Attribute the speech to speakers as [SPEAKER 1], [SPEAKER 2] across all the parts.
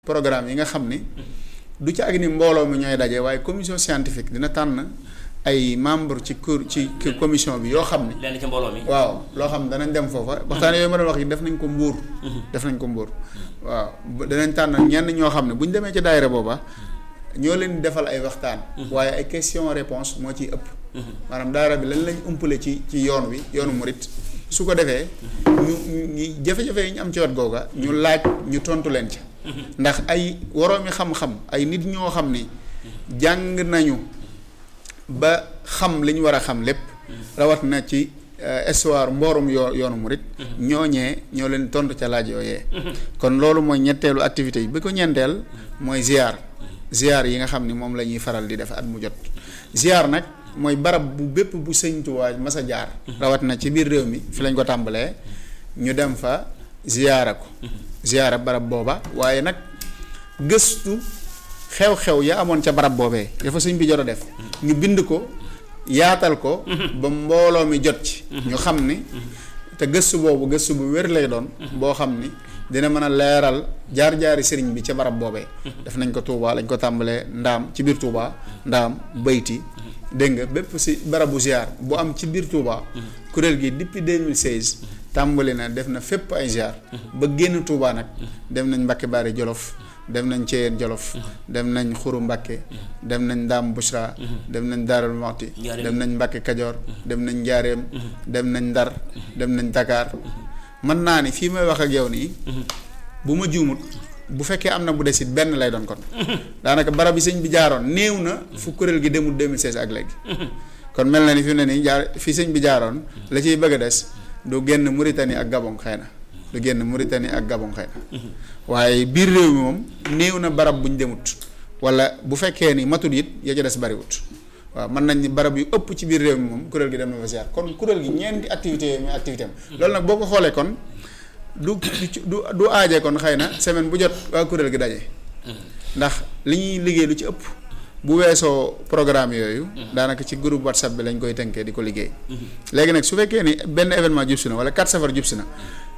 [SPEAKER 1] programme yi nga xam ni du ci ak ni mbooloo mi ñooy daje waaye commission scientifique dina tànn ay membre ci kur ci commission bi yoo xam ni
[SPEAKER 2] lenn ci mbooloo mi.
[SPEAKER 1] waaw loo xam danañ dem foofa waxtaan yooyu ma doon wax yi def nañ ko mbuur def nañ ko mbuur waaw danañ tànn ñenn ñoo xam ne bu ñu demee ci daayira booba ñoo leen di defal ay waxtaan waaye ay question réponse moo ciy ëpp maanaam daara bi lan lañ umpale ci ci yoon wi yoonu murit su ko defee ñu ñu jafe-jafe yi ñu am ci wet googa ñu laaj ñu tontu leen ca ndax ay woroomi xam-xam ay nit ñoo xam ni jàng nañu ba xam li ñu war a xam lépp rawat na ci histoire mboorum yoo yoonu murit ñooñee ñoo leen tontu ca laaj yooyee kon loolu mooy ñetteelu activité yi bi ko ñeenteel mooy ziar ziar yi nga xam ni moom la ñuy faral di def at mu jot ziar nag mooy barab bu bépp bu sëñ Tuubaa mas a jaar rawat na ci biir réew mi fi lañ ko tàmbalee ñu dem fa ziyaara ko ziyaara barab booba waaye nag gëstu xew-xew ya amoon ca barab boobee dafa sëñ bi jot a def ñu bind ko yaatal ko ba mbooloo mi jot ci ñu xam ni te gëstu boobu gëstu bu wér lay doon boo xam ni dina mën a leeral jaar-jaari sëriñ bi ca barab boobee def nañ ko Touba lañ ko tàmbalee ndaam ci biir Touba ndaam bayti dégg nga bépp si barabu ziar bu am ci biir Touba kuréel gi depuis 2016 tàmbali na def na fépp ay ziar ba génn Touba nag dem nañ Mbàkke Baari Jolof dem nañ Ceyeen Jolof dem nañ Xuru Mbàkke dem nañ Ndaam Bushra dem nañ Daarul Muxti dem nañ Mbàkke Kajoor dem nañ Njaareem dem nañ Ndar dem nañ Dakar mën naa ni fii may wax ak yow nii bu ma juumut bu fekkee am na bu desit benn lay doon kon daanaka barab yi sëñ bi jaaroon néew na fu kuréel gi demul 2016 ak léegi kon mel na ni fi mu ne nii jaar fi sëñ bi jaaroon la ciy bëgg a des du génn Mauritanie ak Gabon xëy na du génn Mauritanie ak Gabon xëy na waaye biir réew mi moom néew na barab bu ñu demut wala bu fekkee ni matul it ya ca des bariwut waaw mën nañ ni barab yu ëpp ci biir réew mi moom kuréel gi dem na fa ziar kon kuréel gi ñeenti activité yooyu muy activité am loolu nag boo ko xoolee kon du du du aajee kon xëy na semaine bu jot waa kuréel gi daje ndax li ñuy liggéey lu ci ëpp bu weesoo programme yooyu daanaka ci groupe whatsapp bi lañ koy tënkee di ko liggéey léegi nag su fekkee ni benn événement jub si na wala 4 safar jub si na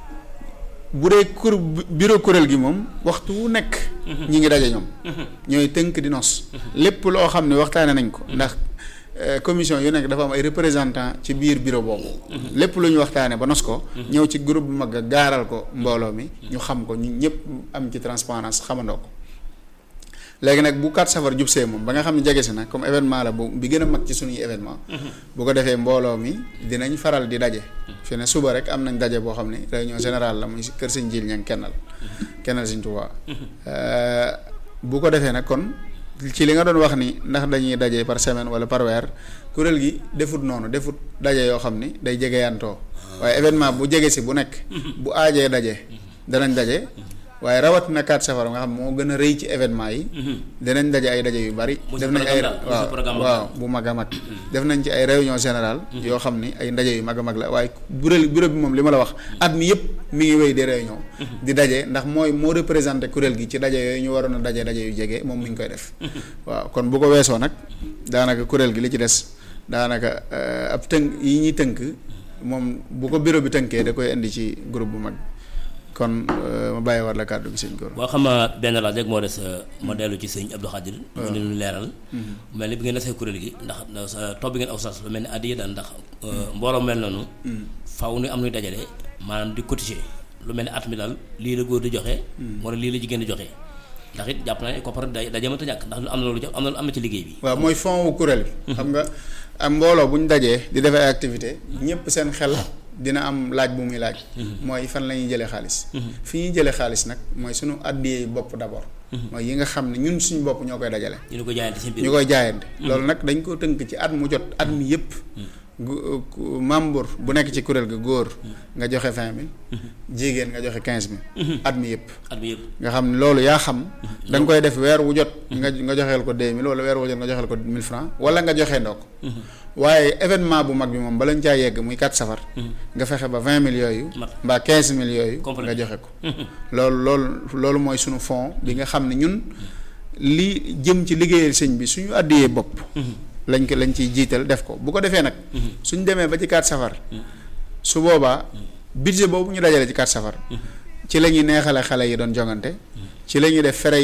[SPEAKER 1] bu dee kur bureau kuréel gi moom waxtu wu nekk ñi ngi daje ñoom ñooy tënk di nos lépp loo xam ne waxtaane nañ ko ndax commission yu nekk dafa am ay représentant ci biir bureau boobu lépp lu ñu waxtaane ba nos ko ñëw ci groupe bu mag a gaaral ko mbooloo mi ñu xam ko ñu ñëpp am ci transparence xamandoo ko léegi nag bu 4 safar jub see moom ba nga xam ne jege si na comme événement la bu bi gën a mag ci suñuy événement bu ko defee mbooloo mi dinañ faral di daje fi ne suba rek am nañ daje boo xam ne réunion générale la muy kër sëñ Jil ñang kennal kennal sëñ Tuubaa bu ko defee nag kon ci li nga doon wax ni ndax dañuy daje par semaine wala par weer kuréel gi defut noonu defut daje yoo xam ni day jegeyantoo waaye événement bu jege si bu nekk bu aajee daje danañ daje waaye rawat na 4 safar nga xam moo gën a rëy ci événement yi danañ daje ay daje yu bari def nañ ay waaw waaw bu mag a mag def nañ ci ay réunion générale yoo xam ni ay ndaje yu mag a mag la waaye bureau bureau bi moom li ma la wax at mi yëpp mi ngi wéy di réunion di daje ndax mooy moo représenté kuréel gi ci daje yooyu ñu waroon a daje daje yu jege moom mi ngi koy def waaw kon bu ko weesoo nag daanaka kuréel gi li ci des daanaka ab tënk yi ñuy tënk moom bu ko bureau bi tënkee da koy indi ci groupe bu mag kon ma bàyyi war la kàddu gi sëñ Gora.
[SPEAKER 2] boo xam benn laaj rek moo des ma dellu ci sëñ Abdou Khadir. mu ne ñu leeral. mel ni bi ngeen desee kuréel gi ndax topp bi ngeen aw sas lu mel ni addiya daan ndax. mbooloo mel noonu. faaw nu am nuy dajale maanaam di cotiser lu mel ni at mi daal lii la góor di joxe. wala lii la jigéen di joxe. ndax it jàpp naa ne koppar day daje mënta ñàkk ndax am na loolu am na am na ci liggéey bi.
[SPEAKER 1] waaw mooy fond wu kuréel bi. xam nga am mbooloo bu ñu dajee di def ay activité ñëpp seen xel. dina am laaj bu muy laaj. mooy fan la ñuy jëlee xaalis. fi ñuy jëlee xaalis nag mooy suñu àddiyee bopp d'abord. mooy yi nga xam ne ñun suñu bopp ñoo koy dajale.
[SPEAKER 2] ñu koy jaayante seen biir
[SPEAKER 1] ñu koy jaayante. loolu nag dañ ko tënk ci at mu jot at mi yëpp. membre bu nekk ci kuréel ga góor. nga joxe vingt mille. jigéen nga joxe quinze mille. at mi yëpp.
[SPEAKER 2] at mi yëpp
[SPEAKER 1] nga xam ne loolu yaa xam. da nga koy def weer wu jot. nga nga joxeel ko deux mille wala weer wu jot nga joxeel ko mille francs wala nga joxe ndoo ko waaye événement bu mag bi moom bala ñu caa yegg muy 4 safar. nga fexe ba 20 mille yooyu. mbaa 15 mille yooyu. nga joxe ko. loolu loolu loolu mooy sunu fond bi nga xam ne ñun li jëm ci liggéeyal sëñ bi suñu àddiyee bopp. lañ ko lañ ciy jiital def ko bu ko defee nag. suñ demee ba ci 4 safar. su boobaa budget boobu ñu dajale ci 4 safar. ci la ñuy neexale xale yi doon jongante ci la ñuy def fere